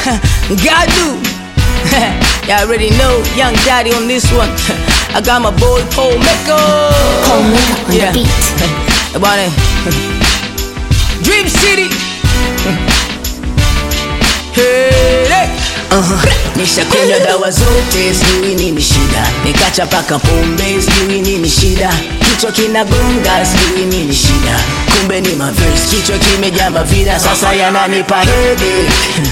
Gadu. Y'all already know, young daddy on this one. I got my boy Paul Mecca. Paul Mecca on the beat. Bwana. Dream City. Hey, hey. Nishakunywa dawa zote, sijui nini shida, nikacha paka pombe, sijui nini shida, kichwa kinagonga, sijui nini shida, kumbe ni maverse, kichwa kimejaa mavida, sasa yananipa hede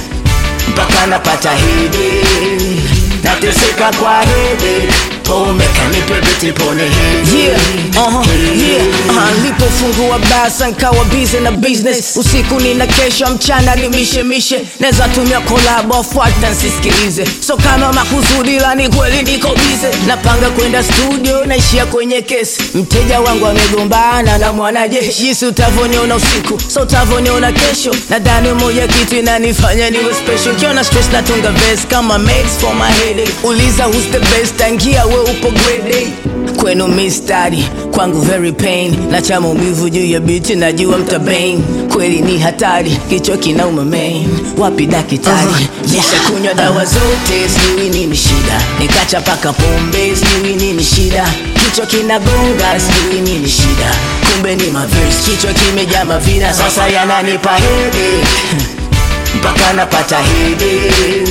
mpaka napata hede, nateseka kwa hede pombe kanipe biti pone hede Yeah, uh-huh, yeah, uh-huh. Nilipofungua basa nkawa busy na business usiku nina kesha mchana ni mishemishe neza tumia kolabo afuata nsisikilize so kama makusudi la ni kweli niko bize napanga kwenda studio naishia kwenye kesi mteja wangu amegombana na mwanajeshi jinsi utavoniona usiku so utavoniona kesho nadhani moja kitu inanifanya niwe special kiona stress natunga verse kama mates for my headache uliza who's the best tangia we upo grade A. kwenu mistari kwangu very pain na cha maumivu juu ya biti najua mtabain kweli ni hatari kichwa kinauma main wapi dakitari uh, Nisha kunywa dawa zote, sijui nini shida, nikacha paka pombe, sijui nini shida, kichwa kinagonga, sijui nini shida, kumbe ni maverse, kichwa kimejaa mavina, sasa yananipa hede mpaka napata hede,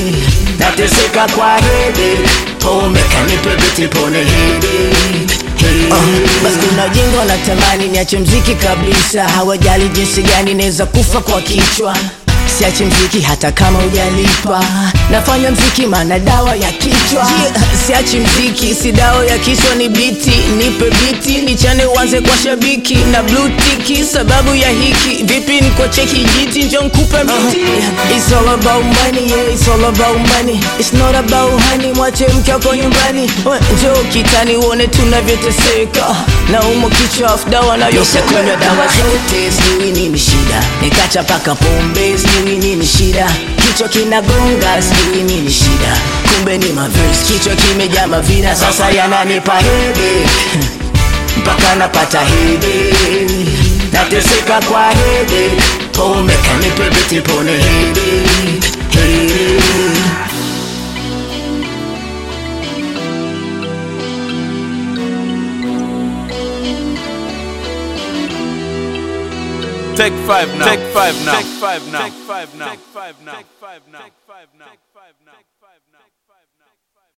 nateseka kwa hede, pombe kanipe biti pone hede Uh, basi kuna jengo na tamani niache mziki kabisa hawajali jinsi gani naweza kufa kwa kichwa siache mziki hata kama ujalipa nafanya mziki maana dawa ya kichwa yeah, siachi mziki si dawa ya kichwa ni biti nipe biti nichane uanze kwa shabiki na blue tiki sababu ya hiki vipi niko cheki jiti njo nkupe miti uh, it's all about money yeah, it's all about money it's not about honey mwache mke wako nyumbani We, njoo kitani uone tunavyoteseka na umo kichwa afu dawa nayo nishakunywa dawa zote, sijui nini shida, nikacha paka pombe, sijui nini shida, kichwa kinagonga, sijui nini shida, kumbe ni maverse, kichwa kimejaa mavina, sasa yananipa hede mpaka napata hede, nateseka kwa hede, pombe kanipe biti pone hede, hede. Take five now. Take five now. Take five now. Take five now. Take five now. Take five now. Take five now.